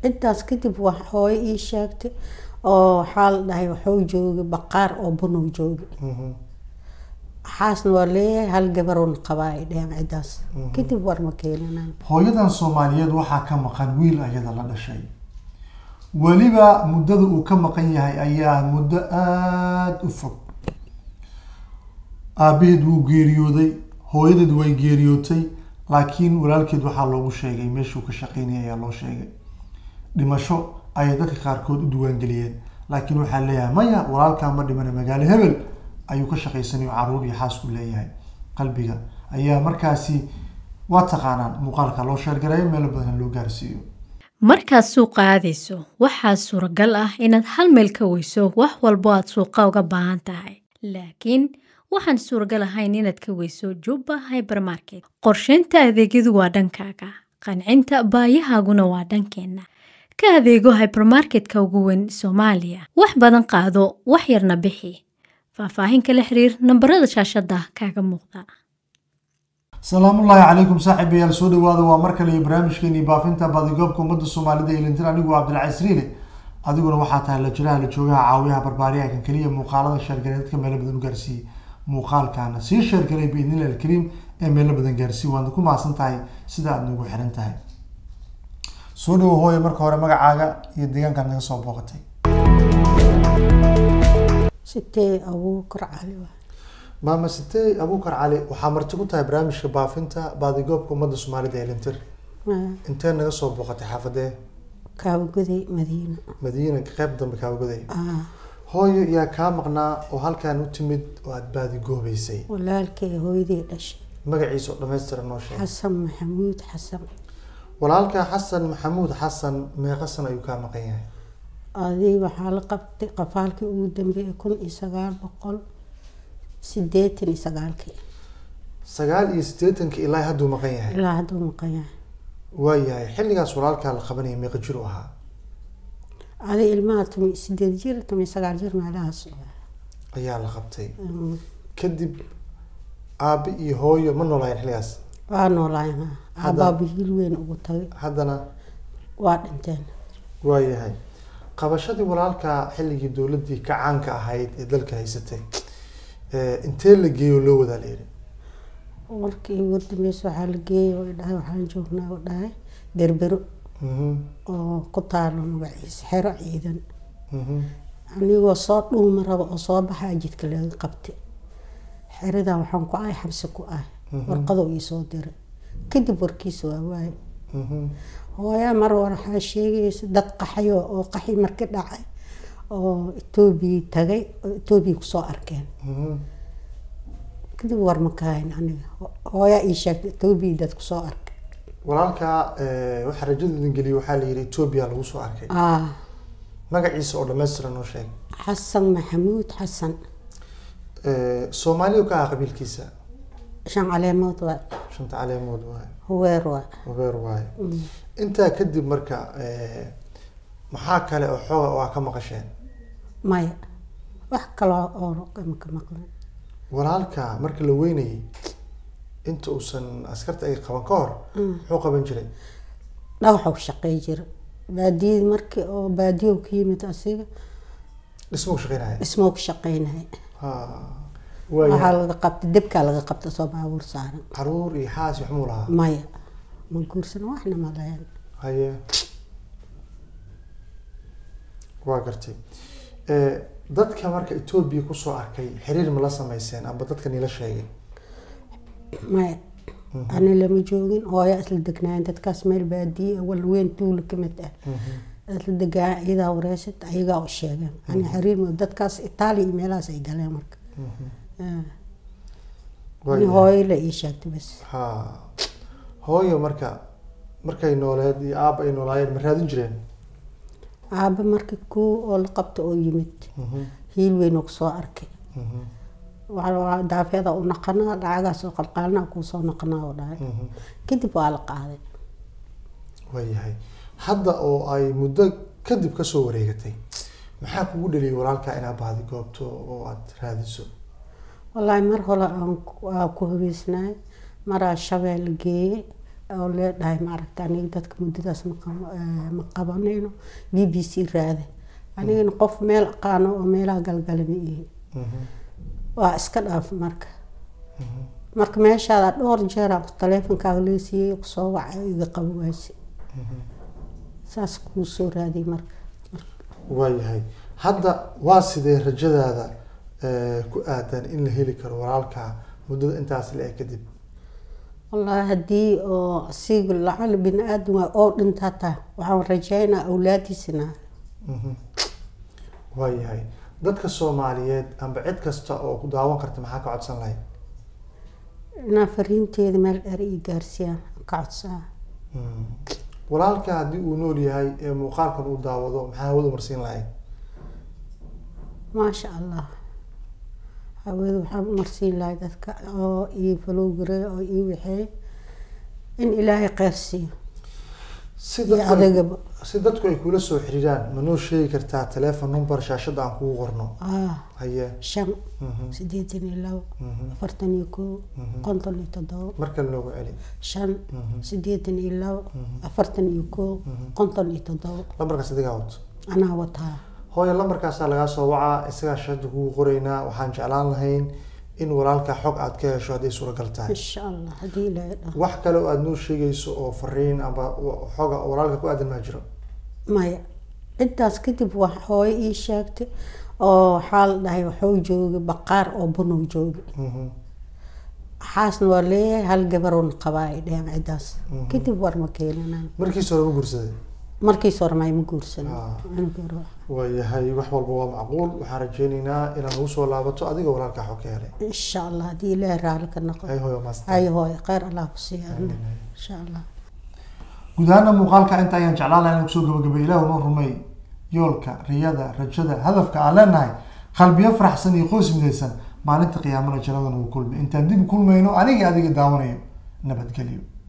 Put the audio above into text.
intaas kadib wax hooyo ii sheegtay oo waxaa la dhahay waxuu joogay baqaar oo bunow joogay Mhm. xaasna waa leeyahay hal gabaroon qabaa ay dheheen cidaas kadib war ma keenanaan hooyadan soomaaliyeed waxaa ka maqan wiil ayada la dhashay weliba muddada uu ka maqan yahay ayaa muddo aada u fog aabaheed wuu geeriyooday hooyadeed way geeriyootay laakiin walaalkeed waxaa loogu sheegay meeshuu ka shaqeynayay ayaa loo sheegay dhimasho ayay dadka qaarkood u diiwaangeliyeen laakiin waxaa leeyahay maya walaalkaa ma dhimana magaalo hebel ayuu ka shaqaysanayo caruur iyo xaasku leeyahay qalbiga ayaa markaasi waa taqaanaan muuqaalka loo sheergarayo meelo badan loo gaarsiiyo markaad suuqa aadayso waxaa suuragal ah inaad hal meel ka weyso wax walbo aad suuqa uga baahan tahay laakiin waxaan suuragal ahayn inaad ka weyso jubba hybermarket qorsheynta adeegyadu waa dhankaaga qancinta baayahaaguna waa dhankeenna ka adeego hybermarketka ugu weyn soomaaliya wax badan qaado wax yarna bixi faahfaahin kala xiriir nambarada shaashada kaaga muuqda salaamullaahi calaykum saaxiibayaal soo dhawaada waa mar kale iyo barnaamijkeenii baafinta baadigoobka ummadda soomaalida ee lintin anigu cabdilcaziz riile adiguna waxaa tahay la jiraha la joogaha caawiyaha barbaariyaha kan keliya muuqaalada sheergaray dadka meelo badan u gaarsiiyey muuqaalkaana sii sheergaray biidnillahi alkariim ee meelo badan gaarsiiye waadna ku mahadsan tahay sida aad nagu xiran tahay soo dhawo hooye marka hore magacaaga iyo deegaankaad naga soo booqatay sitee abuukar cali waa maama sitey abuukar cali waxaa marti ku tahay barnaamijka baafinta baadigoobka ummadda soomaalida ee lintir intee naga soo booqatay xaafadee kaabagoday madiina madiina qeyb dambe kaabagoday Ah, hooyo yaa kaa maqnaa oo halkan u timid oo aada baadigoobeysay walaalkay hooyadii dhashay magaciisa oo dhammaystiran noo sheeg xasan maxamuud xasan walaalka xasan maxamuud xasan meeqa san ayuu kaa maqan yahay adii waxaa la qabtay qafaalkii ugu dambeeyay kun iyo sagaal boqol sideetan iyo sagaalkii sagaal iyo siddeetanka ilaa hadduu maqan yahay ilaa hadduu maqan yahay waayahay xilligaas walaalkaa la qabanaya meeqa jir u ahaa adi ilmaha tumi sideed jir tumi sagaal jir meelahaas ayaa la qabtay Mm, kadib aabe iyo hooyo ma noolaayeen xilligaas waa noolaayna Hadda- abaaba hiil weyn ugu tagay haddana waa dhinteen waayahay qabashadii walaalkaa xilligii dowladdii ka caanka ahayd ee dalka haysatay ee, intee la geeyo loo wadaa la yidhi markii ugu dambeysa waxaa la geeyay oo dhahay waxaan joognaa oo dhahay berbero Mhm, oo ku taalo magaciisa xero ciidan mhm. anigoo soo dhuuma rabo oo soo baxaa jidka laga qabtay xeradan waxaan ku ahay xabsi ku ah warqadoo ii soo diray kadib warkiisa waa waaye Mhm. hooyaa mar war waxaa sheegaysa dad qaxayo oo qaxi marki dhacay oo etoobiya tagay oo etoobiya kusoo arkeen Mhm. kadib war ma kahayn aniga hooyaa ii sheegtay etoobiya dad kusoo arkay walaalkaa ee, waxaa rajada idin geliyay waxaa la yidhi etoobiya lagu soo arkay ah magaciisa oo dhammaystiran noo sheeg xasan maxamuud xasan Ee, soomaaliya ka ah qabiilkiisa shan caleemood waa shanta caleemood waaye huweer waa habeer waaye intaa kadib marka ee, maxaa kale oo xooga oo aa ka maqasheen maya wax kaloo oo kama ka maqlan walaalka marka la weynayay inta uusan askarta ay qaban ka hor muxuu qaban jiray dhagaxuu shaqey jira baadiyad markii oo baadiyow ka yimid asiga dhismuu shaqeynaya dhismoo ka shaqeynahay ha waxaa waaya laga qabtay debkaa laga qabta soo baabuur saaran caruur iyo xaas iyo waxmuu lahaa maya ma guursan waxna ma lahayn haye waa gartay Ee, dadka marka etoobiya kusoo arkay xiriir ma la sameyseen amba dadka nila sheegay maya ani lama joogin hooya isla degnaayen dadkaas meel baadiye ah, wal weyn tuula ka mid ah isla degaa iyadaa wareysat ayagaa u sheegeen ani xiriir ma dadkaas itaaliya iyo meelahaas ay galeen marka Ah. ani Waayahay. hooyo la ii sheegtay bas ha hooyo marka markay nooleed iyo aaba ay noolaayeen ma raadin jireen aaba marka kuu oo la qabta oo yimid hiil weyn oo kusoo arkay waxaa daafeeda u naqanaa lacagaas oo qalqaalnaa kuu soo naqanaa oo dhahay kadib waa la qaaday waayahay hadda oo ay muddo kadib kasoo wareegatay maxaa kugu dhaliyay walaalkaa inaad baadi goobto oo aad raadiso wallaahi mar hore aan ku- aan ku habeysnaay maraa shabeel geeyey oo leedhahay maaragta aniga dadka muddadaas ma qabo- eh, ma qabanayno b b c raade anigana qof meel aqaano oo meelaha galgala ma ihi Mhm. waa iska dhaaf marka marka meeshaada dhowr jeer aan taleefonkaaga leesiiyey kusoo waca iga qabo waayse saas kuu soo raadiyay marka waayahay hadda waa sidee rajadaada eh, ku aadan in la heli karo walaalkaa muddada intaas la eg kadib wallaahi haddii oo asiga lacal bini aadam waa oo dhinta hataa waxaan rajaynaa awlaadiisina Mhm. waayahay dadka soomaaliyeed amba cid kasta oo ku daawan karta maxaa ka codsan lahayd inaa fariinteeda meel dheer ii gaarsiiyaan ka codsaa Mhm. walaalka haddii uu nool yahay ee muuqaalkan uu daawado maxaa hawada marsiin lahayd maasha allah hawada waxaan u marsiin lahay dadka oo ii falowgare oo ii waxeey in ilaahay kheyr siiyo si iyo dadku ay- adagaba si dadku ay kula soo xiriiraan ma noo sheegi kartaa telephone number shaashada aan kugu qorno ah haye shan Mhm. sideetan iyo labo Mhm. afartan iyo kow konton iyo toddobo mar kale noogu celi shan Mhm. sideetan iyo labo afartan iyo kow konton iyo toddobo lambarkaas adigaa wato anaa wataa hooyo lambarkaasaa lagaa soo wacaa isagaa shashada kugu qoraynaa waxaan jeclaan lahayn in walaalka xog aad ka hesho hadday suuragal tahay insha allah haddii ilaahay dhaho wax kale oo aada noo sheegayso oo fariin amba wa- xoga walaalka ku aadan maa jiro maya intaas kadib wax hooyo ii sheegtay oo waxaa la dhahay waxuu joogay baqaar oo bunow joogay Mhm. waxaasna waa leeyahay hal gabaroon qabaa ay dheheen ciddaas kadib war ma keenanaan markiisa hore ma guursaday markiis hore may ma guursanin Ah. Aniga hore. waayahay wax walba waa macquul waxaan rajeyneynaa inaad nagu soo laabato adiga walaalka xog ka helay insha allah haddii ilaahay raalli ka noqo hay hooyo maasta hayo hooyo kheyr allah ku siiya adna insha allah guud ahaana muuqaalka inta ayaan jeclaan lahaa inaan kusoo gabagabay ilaahu noo rumey yoolka riyada rajada hadafka aan leenahay qalbiyo faraxsan iyo qoys midaysan maalinta qiyaamana jannada nagu kulmi intaan dib u kulmayno aniga adiga daawanayo nabadgelyo